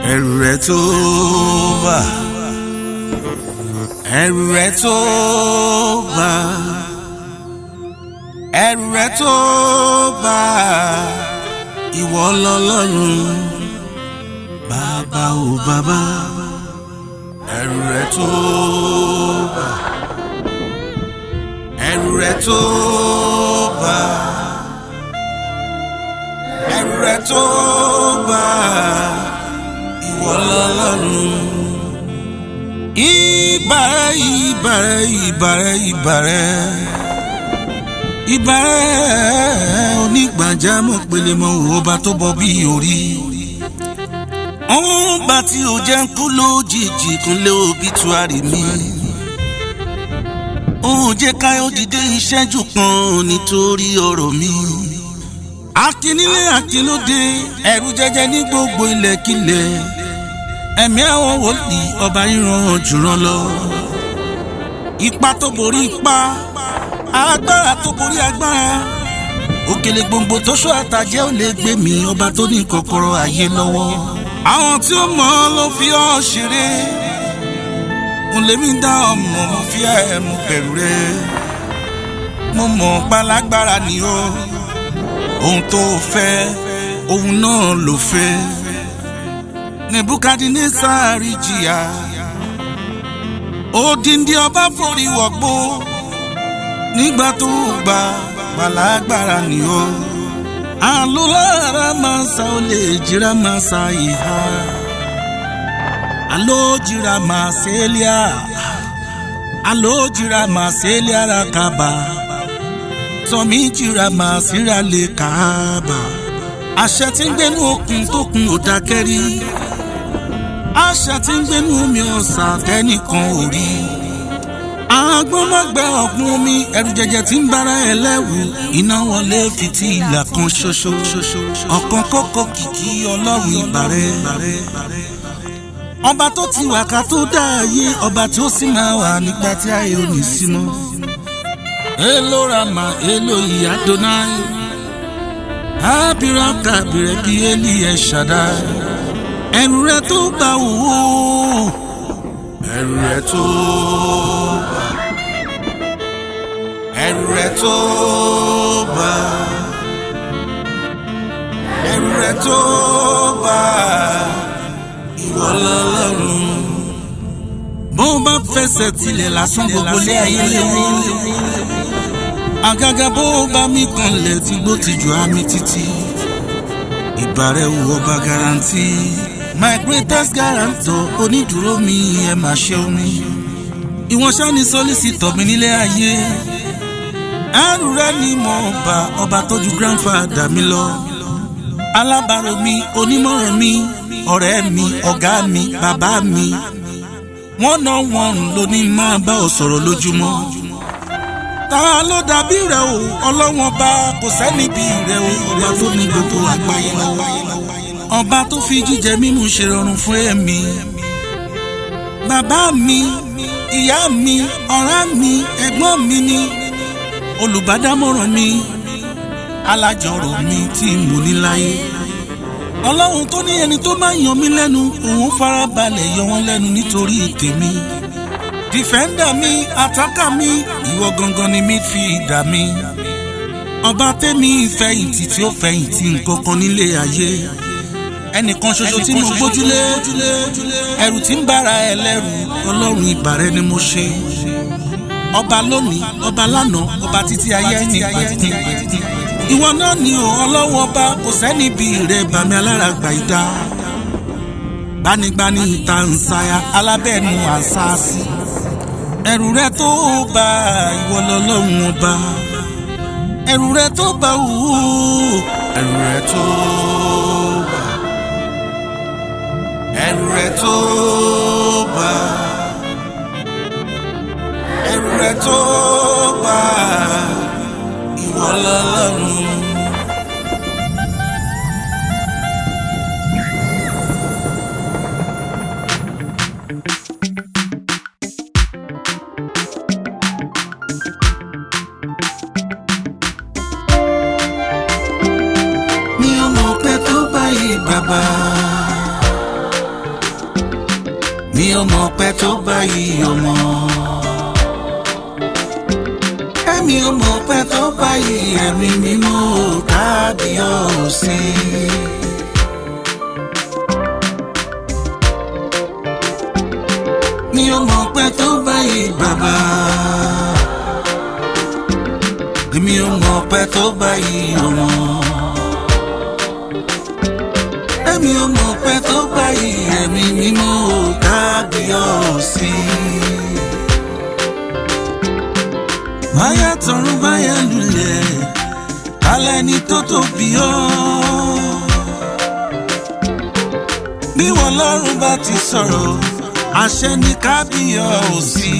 ẹrù rẹ tó bà ẹrù rẹ tó bà ẹrù rẹ tó bà ìwọ lọ́lọ́run bàbá ò bàbá ẹrù rẹ tó bà ẹrù rẹ tó bà ẹrù rẹ tó bà ìwọ lọ́lọ́run ìbàrẹ̀ ìbàrẹ̀ ìbàrẹ̀ ìbàrẹ̀ ìbàrẹ̀ onígbàjámọ̀ pelemọ̀ ọba tó bọ bí orí ọ̀hún bá tí o jẹ́ ń kú lójijì kúnlé obituari mi òun jẹ́ káyọ̀ dìde ìṣẹ́jú kan nítorí ọ̀rọ̀ mi akínílé akínlóde ẹ̀rù jẹjẹ ní gbogbo ilẹ̀kílẹ̀ ẹ̀mí àwọn wòlíì ọba ríran jùrọ̀ lọ ipa tó borí ipa agbára tó borí agbára òkèlè gbòǹgbò tó ṣọ́ àtàjẹ́ ò lè gbé mi ọba tó ní kọ́kọ́rọ́ ayé lọ́wọ́ àwọn tí ó mọ̀ ọ́ ló fi ọ́ ṣeré mo lè mí dá ọmọ mo fi ẹ̀ mo bẹ̀rù rẹ mo mọ̀ pálágbára ni ó ohun tó fẹ́ ohun náà ló fẹ́ nebukadnesari jìyà odindi ọba forí wọ̀gbó nígbà tó gbà pálágbára ni ó alólára máa sa ó lè jíra máa sa ìhà alójìra máa sẹ́líà alójìra máa sẹ́líà ra kaba tọ́mí jìra máa síra lè kàába àṣẹ tí ń gbénú okùn tó kun ò dákẹ́rí àṣẹ tí ń gbénú omi ọ̀sà tẹ́nìkan ò rí agbọ́mọgbẹ́ ọ̀gbun omi ẹ̀rù jẹjẹ tí ń bára ẹ lẹ́wù iná wọlé fìtí ìlà kan ṣoṣo ọ̀kan kókó kìkì ọlọ́run ìbàrẹ́ ọba tó ti wà ká tó dá ayé ọba tí ó sì máa wà nígbà tí ayé ò ní sí mọ́ elo rama elo adonai abira kabire bí eli ẹ ṣàdá ẹrù rẹ tó bá wò ó ẹrù rẹ tó bá ẹrù rẹ tó bá ẹrù rẹ tó bá ìwọ lọ́lọ́run bó bá fẹsẹ̀ tilẹ̀ lásán gbogbo lé ayé léwu àgàgà bó bá mi kanlẹ̀ tí gbó ti jù á mi títí ìbàrẹ̀ wò ọba garanti my greatest guarantor onídùúró mi ẹ máa ṣe omi ìwọ̀n ṣáni sọ́lísìtọ̀ mi nílé ayé ẹrù rẹ ni mo bá ọba tọ́jú grandfather mi lọ alábàárò mi onímọ̀ràn mi ọ̀rẹ́ mi ọ̀gá mi bàbá mi wọ́n náà wọ́n ló ní máa bá ọ sọ̀rọ̀ lójúmọ́ ta ló dàbí rẹ o ọlọ́wọ́n bá kò sẹ́ni bí rẹ o ọba tó ní gbogbo àgbáyé lọ́wọ́ ọba tó fi jíjẹ mímu ṣe rọrùn fún ẹ̀mí bàbá mi ìyá mi ọ̀rẹ́ mi ẹ̀gbọ́n mi ni olùbádámọ̀ràn mi alájọrò mi tí mo ní láyé ọlọ́run tó ní ẹni tó máa yan mí lẹ́nu òun farabalẹ̀ yọ wọ́n lẹ́nu nítorí tèmi dìfẹ́ndà mi àtàkà mi ìwọ gangan ni mi fi ìdá mi ọba tẹ́mi ìfẹ̀yìntì tí ó fẹ̀yìntì nǹkankan nílé ayé ẹnìkan ṣoṣo tí mo gbójúlé ẹrù tí ń bára ẹ lẹ́rù ọlọ́run ìbàrẹ̀ ni mo ṣe ọba lónìí ọba lánàá ọba títí ayé ní pàtàkì ìwọ náà ni ò ọlọ́wọ́ bá kò sẹ́ni bí rẹ̀ bàmí aláràgbà ìdá gbanigbani ìta nsàyà alábẹ́ẹ̀nu àṣàṣì ẹrù rẹ tó bá ìwọ lọ́lọ́run ọba ẹrù rẹ tó bá wù ú ẹrù rẹ tó bá ẹrù rẹ tó bá ẹrù rẹ tó bá ìwọ lọ́lọ́run. mi ò mọ̀ pé tó báyìí bàbá mi ò mọ̀ pẹ́ tó báyìí ọmọ. ẹ̀mí ò mọ̀ pẹ́ tó báyìí ẹ̀mí mímọ́ kábíyọ̀sí. mi ò mọ̀ pẹ́ tó báyìí bàbá. mi ò mọ̀ pẹ́ tó báyìí ọmọ. ẹ̀mí ò mọ̀ pẹ́ tó báyìí ẹ̀mí mímọ́ kábíyọ̀sí. báyà tọrún báyà lulẹ̀ kálẹ̀ ní tó tóbi ọ́. bí wọn lọ́rùn bá ti sọ̀rọ̀ àṣẹ ní kábíyọ̀sí.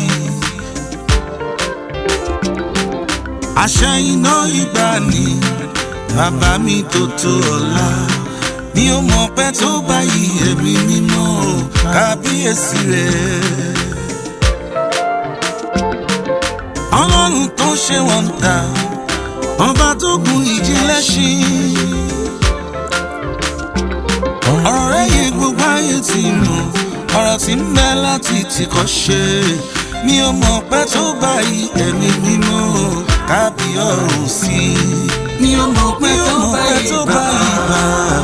àṣẹ iná ìgbàanì bàbá mi tó tó ọ̀la mi ò mọ̀ pẹ́ tó báyìí ẹ̀mí mímọ́ kábíyèsí rẹ̀. ọlọ́run tó ṣe wọ́n ta ọba tó gun ìjì lẹ́ṣin. ọ̀rọ̀ rẹ̀ yẹ gbogbo ayé ti mọ̀ ọ̀rọ̀ tí ń bẹ láti tìkọ́ ṣe mi ò mọ̀ pẹ́ tó báyìí ẹ̀mí mímọ́ kábíyọ̀sí. mi ò mọ̀ pẹ́ tó báyìí bàbá.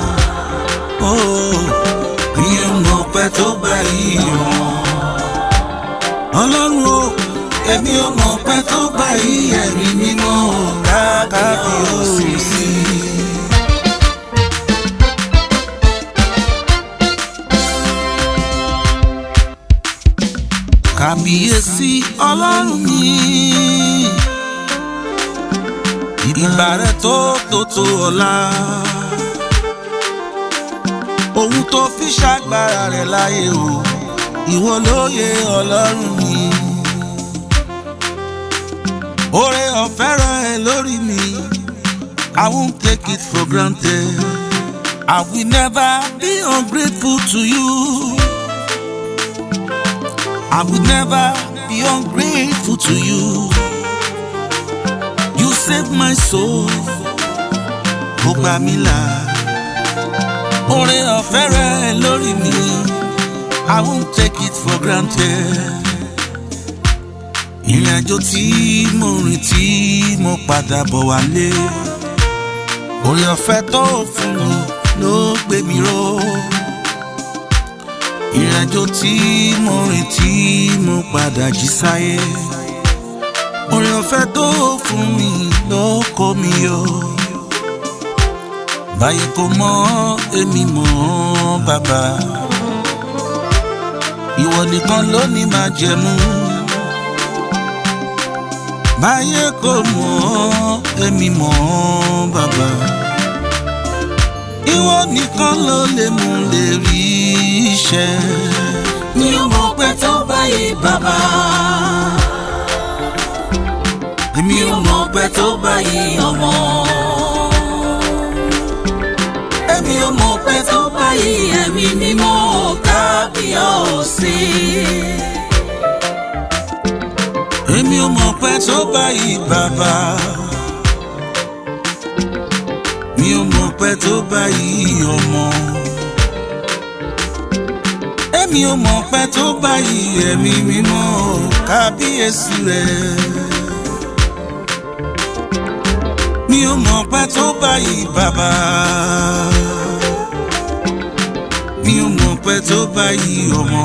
mi ò mọ̀ pẹ́ tó báyìí ọmọ. ọlọ́run o èmi ò mọ̀ pẹ́ tó báyìí ẹ̀mí mímọ́ kábíyọ̀sí. kàbíyèsí ọlọ́run mi. ìgbà rẹ̀ tó tó tó ọ̀la. ohun tó fi ṣàgbára rẹ̀ láyé o ìwọ lóye ọlọ́run mi. oore ọ̀fẹ́ rẹ̀ lórí mi I won't take it for granted. I will never be ungrateful to you. I would never be ungrateful to you. You saved my soul. Ó gbà mí là. Oore ọ̀fẹ́ rẹ lórí mi. I won't take it for granted. Ìrìn àjò tí mo rìn tí mo padà bọ̀ wálé. Oore ọ̀fẹ́ tó fún mi ló gbé mi ró ìrìnàjò tí mo rìn tí mo padà jí sáyé orin ọ̀fẹ́ tó fún mi ló kó mi yọ báyìí kò mọ èmi mọ bàbá ìwọ nìkan ló ní máa jẹmú báyìí kò mọ èmi mọ bàbá ìwọ nìkan ló lè mú lè rí iṣẹ́. mi ò mọ̀ pé tó báyìí bàbá. èmi ò mọ̀ pé tó báyìí ọmọ. èmi ò mọ̀ pé tó báyìí ẹ̀mí mímọ́ kábíyọ̀sí. èmi ò mọ̀ pé tó báyìí bàbá. mi ò mọ̀ pé tó báyìí ọmọ. èmi ò mọ̀ pé tó báyìí ẹ̀mí mímọ́ kábíyèsí rẹ̀. mi ò mọ̀ pé tó báyìí bàbá. mi ò mọ̀ pé tó báyìí ọmọ.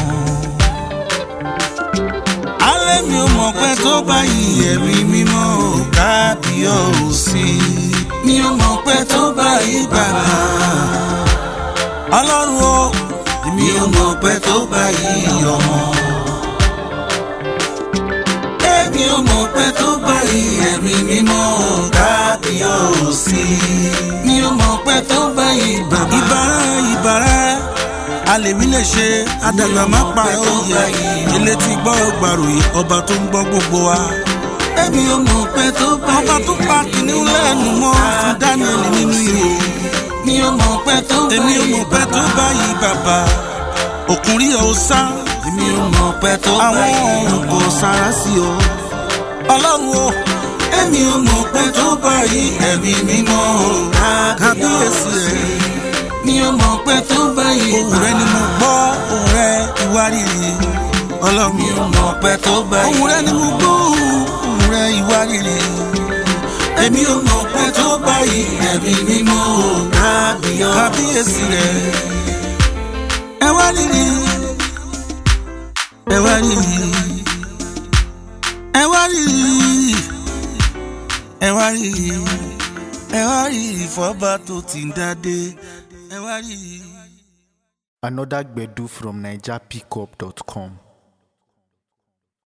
alẹ́ mi ò mọ̀ pé tó báyìí ẹ̀mí mímọ́ kábíyèsí. mi ò mọ̀ pé tó báyìí bàbá. ọlọ́run o mi ò mọ̀ pé tó báyìí ọmọ. èmi ò mọ̀ pé tó báyìí ẹ̀mí mímọ́ kábíyèsí. mi ò mọ̀ pé tó báyìí bàbá. ìbára ìbára alèmí lè ṣe àdàgbà má pa òye ilé tí gbọ́ gbàròyìn ọba tó ń gbọ́ gbogbo wa. èmi ò mọ̀ pé tó báyìí. ọba tó pa kìnìún lẹ́nu mọ́ fún Daniel nínú ihò. mi ò mọ̀ pé tó báyìí. èmi ò mọ̀ pé tó báyìí bàbá òkun rí ọ sá. èmi ò mọ̀ pé tó àwọn báyìí. ọ̀run kò sára sí ọ. ọlọ́run o èmi ò mọ̀ pé tó báyìí ẹ̀mí mímọ́ kábíyèsí rẹ̀ mi ò mọ̀ pé tó báyìí. ohùn rẹ ni mo gbọ́ ohùn rẹ ìwárìrì rẹ ni mo gbóhùn rẹ ìwà rere èmi ò mọ̀ pé tó báyìí ẹ̀mí mímọ́ kábíyọ̀. kábíyèsí rẹ ẹ wá rírì ẹ wá rírì ẹ wá rírì ẹ wá rírì ẹ wá rírì fọba tó ti ń dádé ẹ wá rírì. Another Gbedu from NigerPickup.com.